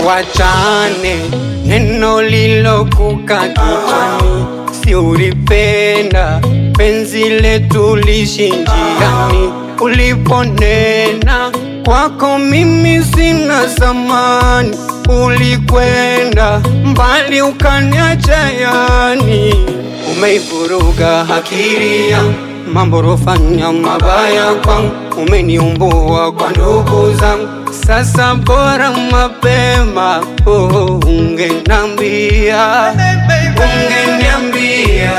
tuwachane, neno lilokuka kichwani, si ulipenda penzi letu lishi njiani, uliponena kwako mimi sina zamani, ulikwenda mbali ukaniacha yani, umeivuruga akili yangu mambo rofanya mabaya kwangu, umeniumbua kwa ndugu zangu. Sasa bora mapema, oh, ungenambia, ungeniambia,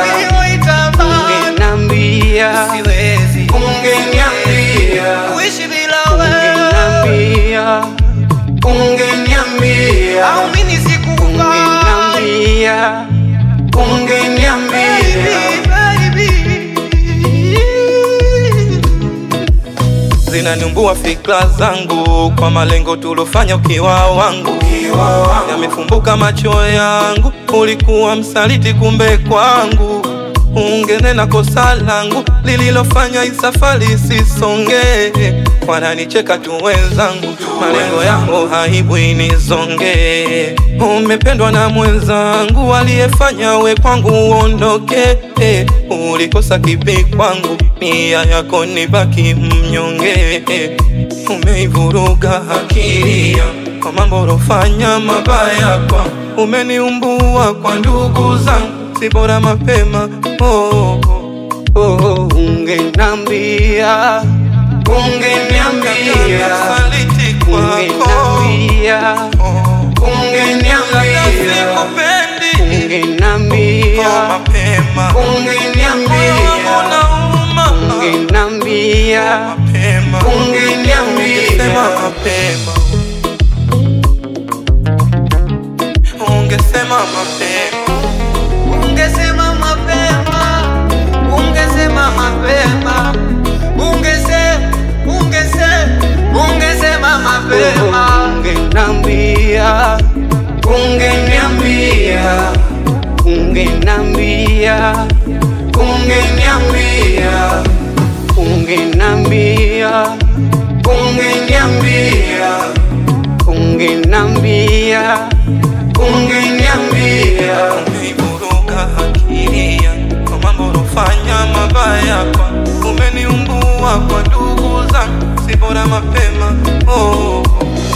ungenambia, Siwezi ungeniambia, kuishi bila wewe, ungeniambia, ungeniambia, au mimi sikukubali. ungeniambia, ungeniambia. Zinaniumbua fikra zangu kwa malengo tulofanya ukiwa wangu, yamefumbuka macho yangu, ulikuwa msaliti kumbe kwangu. Ungenena kosa langu lililofanya hii safari sisonge, wananicheka tu wenzangu, malengo yako haibu inizonge. Umependwa na mwenzangu aliyefanya we kwangu uondoke, ulikosa kipi kwangu, nia yako nibaki mnyonge. Umeivuruga akili yangu kwa mambo ulofanya mabaya kwangu, umeniumbua kwa ndugu zangu, si bora mapema oh, oh. Oh, ungenambia, ungeniambia, Saliti kwako ungeniambia, oh. ungeniambia, Sikupendi ungeniambia, oh, mapema Moyo wangu ungeniambia, unauma ungeniambia, mapema ungeniambia. Ungesema mapema Ungesema mapema Ungesema mapema, ungesema mapema, ungesema, ungesema, ungesema mapema. Ungenambia, ungeniambia, ungenambia, ungeniambia, ungenambia, ungeniambia, ungenambia, ungeniambia. Umeivuruga akili yangu kwa mambo ulofanya mabaya kwa umeniumbua kwa ndugu zangu, si bora mapema oh.